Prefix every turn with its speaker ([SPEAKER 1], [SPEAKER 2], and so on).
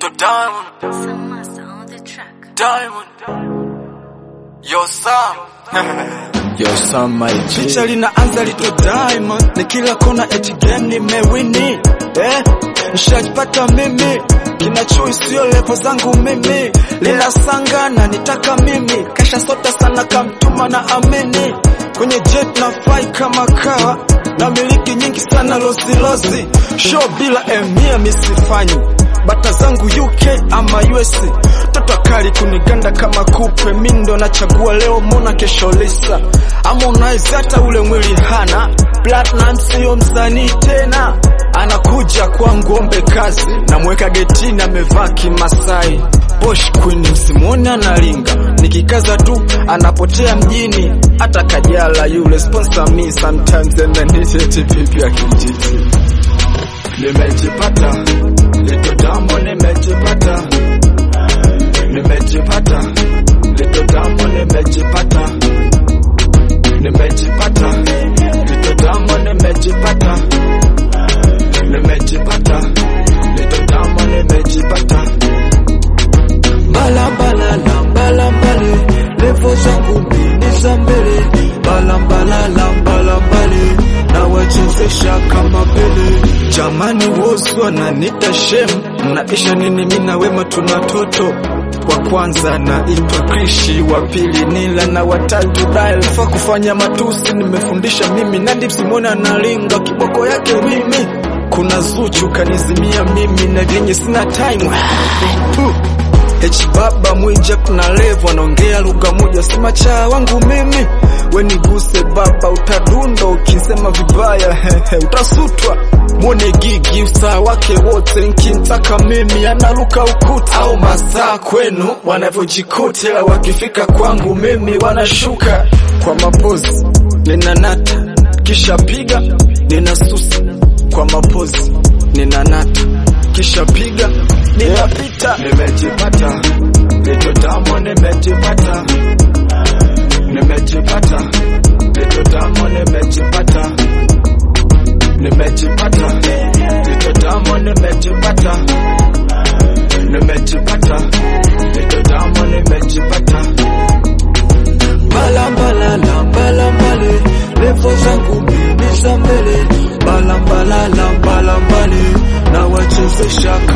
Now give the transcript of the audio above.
[SPEAKER 1] Little Diamond,
[SPEAKER 2] Some master on the track.
[SPEAKER 1] Diamond. Yo Sam.
[SPEAKER 3] Yo, Sam my G.
[SPEAKER 4] Picha linaanza Little Diamond, ni kila kona eti game nimewini eh, nishajipata mimi kinachui sio levo zangu mimi linasangana nitaka mimi kasha sota sana kamtuma na amini kwenye jet na fly kama kawa na miliki nyingi sana losilosi show bila emia misifanyi bata zangu UK ama US toto kali kuniganda kama kupe mindo nachagua leo mona kesho lisa Harmonize hata ule mwili hana Platinum sio msanii tena anakuja kwangu ombe kazi namweka getini amevaa kimasai Posh Queen msimuoni analinga nikikaza tu anapotea mjini hata Kajala yule sponsor me sometimes amenitete pipi ya kijiji nimejipata Little Diamond nimejipata nimejipata Little Diamond nimejipata nimejipata Little Diamond nimejipata nimejipata Little Diamond nimejipata Balambalala balambale levo zangu mbili za mbele balambalala balambale na wachezesha kama pele jamani wosu wananita shem mnaisha nini mina wema tuna toto wa kwanza naitwa Krishi, wa pili Nila na watatu Dial. Fa kufanya matusi nimefundisha mimi, Nandi Simona nalinga kiboko yake mimi, kuna Zuchu kanizimia mimi na vyenye sina time Puh. Echi baba mwija kuna levo anaongea lugha moja, sema cha wangu mimi weniguse baba, utadunda ukisema vibaya hehe, utasutwa mwone gigi usaa wake wote, nkimtaka mimi analuka ukuta au masaa kwenu wanavyojikuta, wakifika kwangu mimi wanashuka kwa mapozi, ninanata kisha piga ninasusa kwa mapozi, ninanata kisha piga ninapita, nimejipata Little Diamond, nimejipata nimejipata Little Diamond, nimejipata nimejipata Little Diamond, nimejipata nimejipata Little Diamond, nimejipata balambalala balambale levo zangu mbili za mbele balambalala balambale na wachezesha